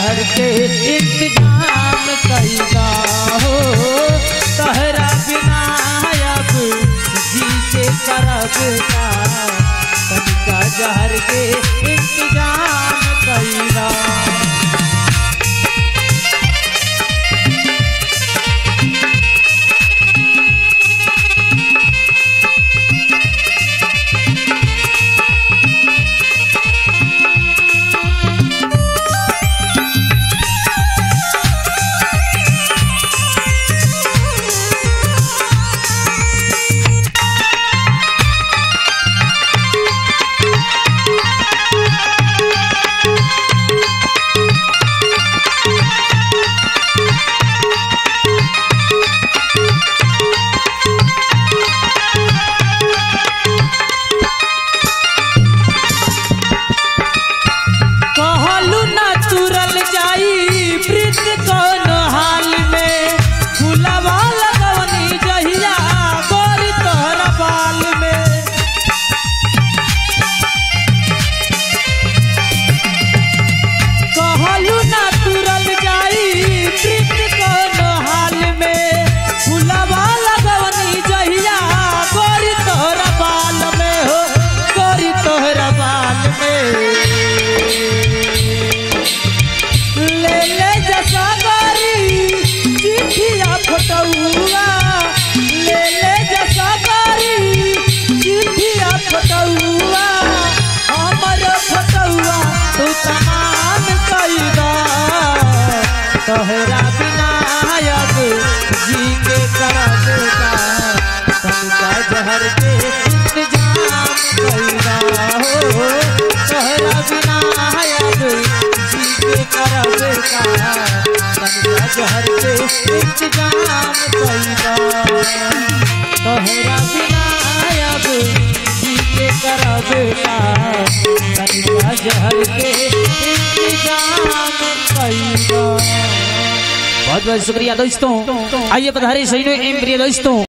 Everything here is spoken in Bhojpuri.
जहर के इंतजाम कैदा हो तहरा बिना अब जी के करब का तनिका जहर के इंतजाम कैदा कहलू ना तुरल जाई प्रीत कौन हाल में फुलवा लगवनी जहिया गोरी तोहरा बाल में कहलू ना तुरल जाई प्रीत कौन हाल में फुलवा लगवनी जहिया गोरी तोहरा बाल में हो गोरी तोहरा बाल में ले ले जसा गारी चिठिया फटौआ ले ले जसा गारी चिठिया फटौआ हमर फटौआ तू तमाम कैदा तोहरा बिना अब जी के करब का तनिका जहर के इंतजाम कैदा हो तोहरा बिना अब जी के करब का तनिका जहर के इंतजाम कैदा तोहरा बिना अब जी के करब का तनिका जहर के इंतजाम कैदा बहुत बहुत शुक्रिया दोस्तों आइए पधारे सही एम प्रिय दोस्तों